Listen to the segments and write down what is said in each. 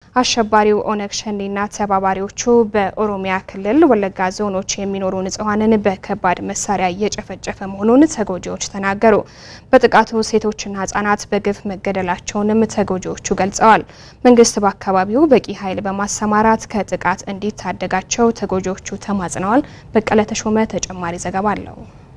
አሸባሪው ኦነግ ሸኔና ተባባሪዎቹ በኦሮሚያ ክልል ወለጋ ዞኖች የሚኖሩ ንጹሐንን በከባድ መሳሪያ እየጨፈጨፈ መሆኑን ተጎጂዎች ተናገሩ። በጥቃቱ ሴቶችና ህጻናት በግፍ መገደላቸውንም ተጎጂዎቹ ገልጸዋል። መንግስት በአካባቢው በቂ ኃይል በማሰማራት ከጥቃት እንዲታደጋቸው ተጎጂዎቹ ተማጽነዋል። በቀለ ተሾመ ተጨማሪ ዘገባ አለው።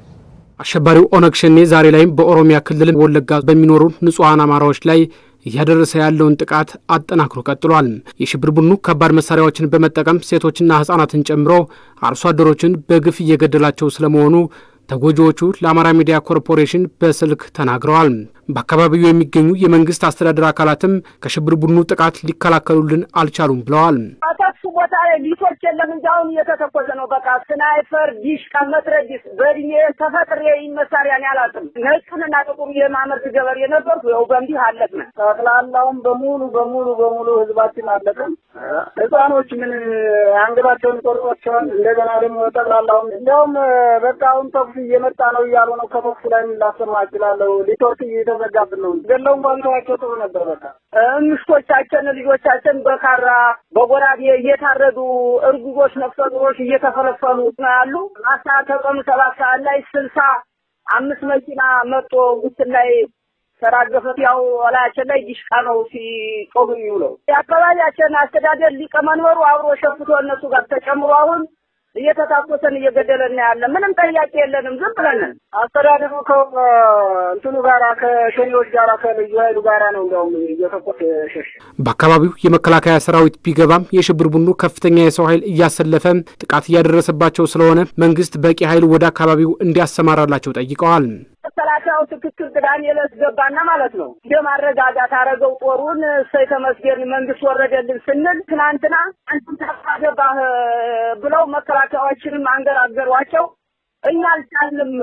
አሸባሪው ኦነግ ሸኔ ዛሬ ላይም በኦሮሚያ ክልል ወለጋ በሚኖሩ ንጹሐን አማራዎች ላይ እያደረሰ ያለውን ጥቃት አጠናክሮ ቀጥሏል። የሽብር ቡድኑ ከባድ መሳሪያዎችን በመጠቀም ሴቶችና ህጻናትን ጨምሮ አርሶ አደሮችን በግፍ እየገደላቸው ስለመሆኑ ተጎጂዎቹ ለአማራ ሚዲያ ኮርፖሬሽን በስልክ ተናግረዋል። በአካባቢው የሚገኙ የመንግስት አስተዳደር አካላትም ከሽብር ቡድኑ ጥቃት ሊከላከሉልን አልቻሉም ብለዋል። አታክሱ ቦታ ላይ ሊቶች የለም እንጂ አሁን እየተተኮሰ ነው። በቃ ስናይፈር፣ ዲሽቃ፣ መትረጊስ በእድሜ ተፈጥሬ መሳሪያን ያላጥም ነጩንና ጥቁሩ የማመርት ገበሬ ነበርኩ። ይኸው በእንዲህ አለቅን። ጠቅላላውን በሙሉ በሙሉ በሙሉ ህዝባችን አለቅን። ህፃኖች ምን አንገታቸውን ቆርጧቸዋል። እንደገና ደግሞ ጠቅላላውን እንዲያውም በቃ አሁን ተኩስ እየመጣ ነው እያሉ ነው። ከተኩሱ ላይ ላሰማ እችላለሁ። ሊቶርክ እየተዘጋብን ነው። ገለው እንኳን ተዋቸው ጥሩ ነበር። በቃ ምሽቶቻችን ልጆቻችን በካራ በጎራዴ እየታረዱ እርጉዞች፣ ነፍሰ ጡሮች እየተፈለፈሉ ነው ያሉ። አሳ ከቀኑ ሰባት ሰዓት ላይ ስልሳ አምስት መኪና መጦ ውስን ላይ ተራገፈት። ያው ላያችን ላይ ዲሽቃ ነው ሲጮሁ የሚውለው። የአካባቢያችን አስተዳደር ሊቀመንበሩ አብሮ ሸፍቶ እነሱ ጋር ተጨምሮ አሁን እየተታኮሰን እየገደለን ያለ ምንም ጥያቄ የለንም። ዝም ብለን አስተዳደሩ ከእንትኑ ጋራ ከሸኔዎች ጋራ ከልዩ ኃይሉ ጋራ ነው እንዲያውም እየተኮሰ ሸሽ። በአካባቢው የመከላከያ ሰራዊት ቢገባም የሽብር ቡድኑ ከፍተኛ የሰው ኃይል እያሰለፈ ጥቃት እያደረሰባቸው ስለሆነ መንግስት በቂ ኃይል ወደ አካባቢው እንዲያሰማራላቸው ጠይቀዋል። መከላከያው ትክክል ቅዳሜ ዕለት ገባና ማለት ነው እንደ ማረጋጋት አረገው ጦሩን እሰይ ተመስገን መንግስት ወረደልን ስንል ትናንትና አንተም ታገባህ ብለው መከላከያዎችንም አንገራገሯቸው። እኛ አልቻልንም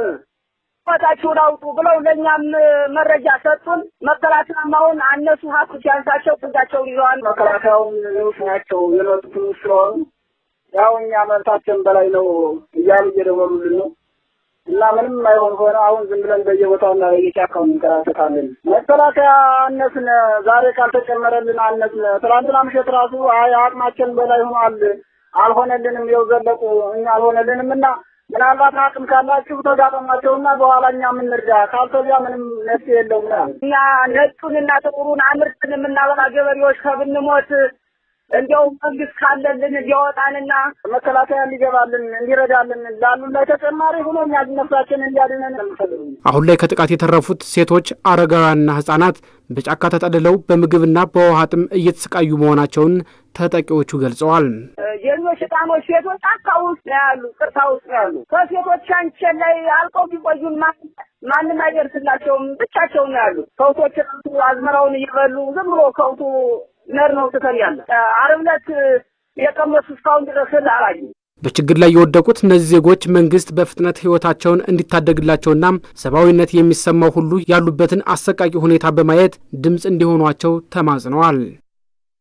ቦታችሁን አውጡ ብለው ለእኛም መረጃ ሰጡን። መከላከያም አሁን አነሱ ሀብት ሲያንሳቸው ፍጋቸውን ይዘዋል። መከላከያውን ንዑስ ናቸው የመጡት ስለሆኑ ያው እኛ መብታችን በላይ ነው እያሉ እየደወሉልን ነው እና ምንም አይሆን ሆነ አሁን ዝም ብለን በየቦታውና በየጫካው እንከራተታለን። መከላከያ አነስን፣ ዛሬ ካልተጨመረልን አነስን። ትላንትና ምሽት ራሱ አይ አቅማችን በላይ ሆኗል አልሆነልንም፣ የው ዘለቁ እኛ አልሆነልንም እና ምናልባት አቅም ካላችሁ ተጋጠሟቸውና በኋላ እኛ የምንርዳ ካልተዚያ ምንም መፍትሄ የለውም። እኛ ነጩንና ጥቁሩን አምርትን የምናበላ ገበሬዎች ከብንሞት እንዲያውም መንግስት ካለልን ሊያወጣንና መከላከያ እንዲገባልን እንዲረዳልን ላሉን ላይ ተጨማሪ ሆኖ እኛ ነፍሳችን እንዲያድነን እንፈልግ። አሁን ላይ ከጥቃት የተረፉት ሴቶች፣ አረጋውያንና ህጻናት በጫካ ተጠልለው በምግብና በውሃ ጥም እየተሰቃዩ መሆናቸውን ተጠቂዎቹ ገልጸዋል። የኞች ህጻኖች ሴቶች ጫካ ውስጥ ነው ያሉ፣ ቅርታ ውስጥ ነው ያሉ። ከሴቶቻችን ላይ አልቀው ቢቆዩን ማንም አይደርስላቸውም፣ ብቻቸውን ነው ያሉ። ከብቶች ራሱ አዝመራውን እየበሉ ዝም ብሎ ከብቱ ነር ነው ትተን ያለ ዓርብ ዕለት የቀመሱ እስካሁን ድረስ አላዩ። በችግር ላይ የወደቁት እነዚህ ዜጎች መንግስት በፍጥነት ህይወታቸውን እንዲታደግላቸውና ሰብአዊነት የሚሰማው ሁሉ ያሉበትን አሰቃቂ ሁኔታ በማየት ድምፅ እንዲሆኗቸው ተማጽነዋል።